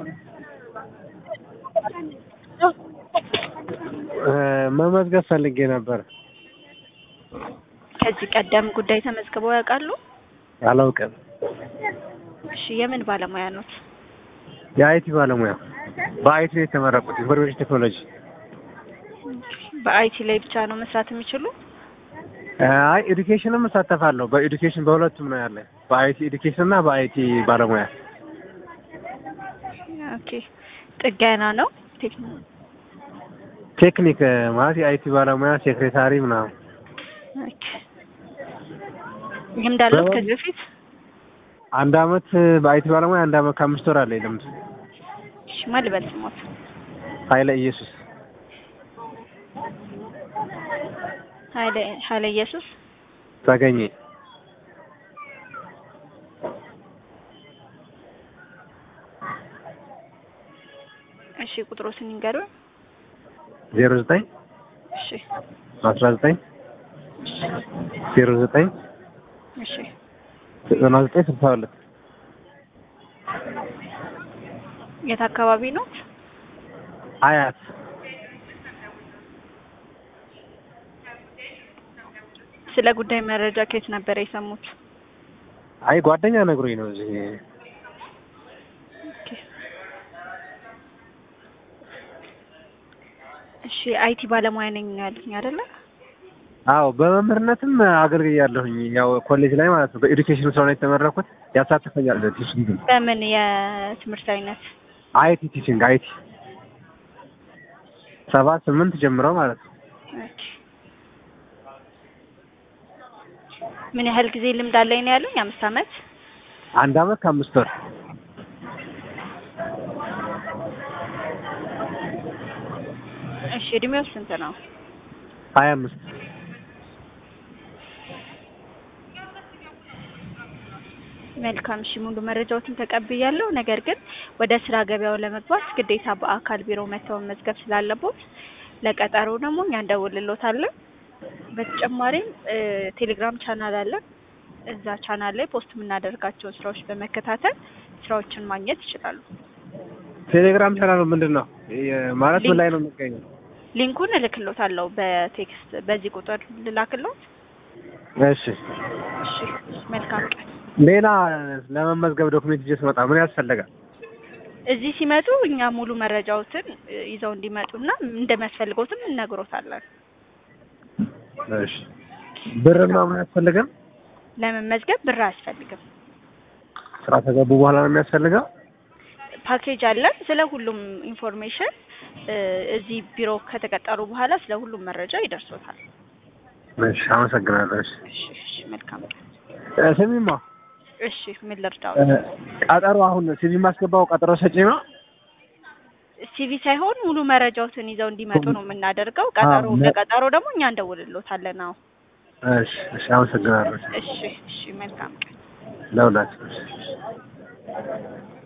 መመዝገብ ፈልጌ ነበር። ከዚህ ቀደም ጉዳይ ተመዝግበው ያውቃሉ? አላውቅም። እሺ የምን ባለሙያ ኖት? የአይቲ ባለሙያ በአይቲ ነው የተመረቁት፣ ኢንፎርሜሽን ቴክኖሎጂ። በአይቲ ላይ ብቻ ነው መስራት የሚችሉ? አይ ኤዱኬሽንም እሳተፋለሁ። በኤዱኬሽን በሁለቱም ነው ያለ፣ በአይቲ ኤዱኬሽን እና በአይቲ ባለሙያ። ኦኬ ጥገና ነው ቴክኖ ቴክኒክ ማለት የአይቲ ባለሙያ ሴክሬታሪ ምናምን። ኦኬ ልምድ አለዎት ከዚህ በፊት? አንድ አመት በአይቲ ባለሙያ አንድ አመት ከአምስት ወር አለኝ ልምድ። እሺ ማን ልበል ስሞት? ኃይለ ኢየሱስ ኃይለ ኃይለ ኢየሱስ ተገኘ። እሺ ቁጥሮትን ይንገሩን። ዜሮ ዘጠኝ እሺ አስራ ዘጠኝ ዜሮ ዘጠኝ እሺ ዘጠና ዘጠኝ ስልሳ ሁለት የት አካባቢ ኖት? አያት ስለ ጉዳይ መረጃ ከየት ነበር የሰሙት? አይ ጓደኛ ነግሮኝ ነው እዚህ ኦኬ እሺ አይቲ ባለሙያ ነኝ ያሉኝ አይደለ? አዎ በመምህርነትም አገልግያለሁኝ። ያው ኮሌጅ ላይ ማለት ነው። በኤዱኬሽን ስለሆነ የተመረኩት ያሳትፈኛል። ቲችንግ በምን የትምህርት አይነት? አይቲ ቲችንግ አይቲ ሰባት ስምንት ጀምረው ማለት ነው። ኦኬ ምን ያህል ጊዜ ልምድ አለኝ ነው ያሉኝ? አምስት አመት። አንድ አመት ከአምስት ወር እሺ እድሜው ስንት ነው? ሀያ አምስት መልካም እሺ፣ ሙሉ መረጃዎትን ተቀብያለሁ። ነገር ግን ወደ ስራ ገበያው ለመግባት ግዴታ በአካል ቢሮ መተው መመዝገብ ስላለቦት ለቀጠሮ ደግሞ እኛ እንደውልሎታለን። በተጨማሪም ቴሌግራም ቻናል አለን። እዛ ቻናል ላይ ፖስት የምናደርጋቸውን ስራዎች በመከታተል ስራዎችን ማግኘት ይችላሉ። ቴሌግራም ቻናሉ ምንድን ነው ማለት ምን ላይ ነው የሚገኘው? ሊንኩን እልክሎታለሁ በቴክስት በዚህ ቁጥር ልላክሎት። እሺ እሺ መልካም ቀን። ሌላ ለመመዝገብ ዶክሜንት ይዤ ስመጣ ምን ያስፈልጋል? እዚህ ሲመጡ እኛ ሙሉ መረጃዎትን ይዘው እንዲመጡና እንደሚያስፈልገውትም እነግሮታለን። እሺ ብር ምናምን አያስፈልግም? ለመመዝገብ ብር አያስፈልግም። ስራ ከገቡ በኋላ ነው የሚያስፈልገው? ፓኬጅ አለን። ስለ ሁሉም ኢንፎርሜሽን እዚህ ቢሮ ከተቀጠሩ በኋላ ስለ ሁሉም መረጃ ይደርሶታል። እሺ አመሰግናለሁ። እሺ እሺ እሺ መልካም ቀን። እ ስሚማ እሺ ምን ልርዳው? እ ቀጠሮ አሁን ሲቪ ማስገባው ቀጠሮ ሰጪ ነው? ሲቪ ሳይሆን ሙሉ መረጃዎትን ይዘው እንዲመጡ ነው የምናደርገው። ቀጠሮ አዎ፣ ለቀጠሮ ደግሞ እኛ እንደውልሎታለን። አዎ እሺ እሺ አመሰግናለሁ። እሺ እሺ መልካም ቀን። ለሁላችሁ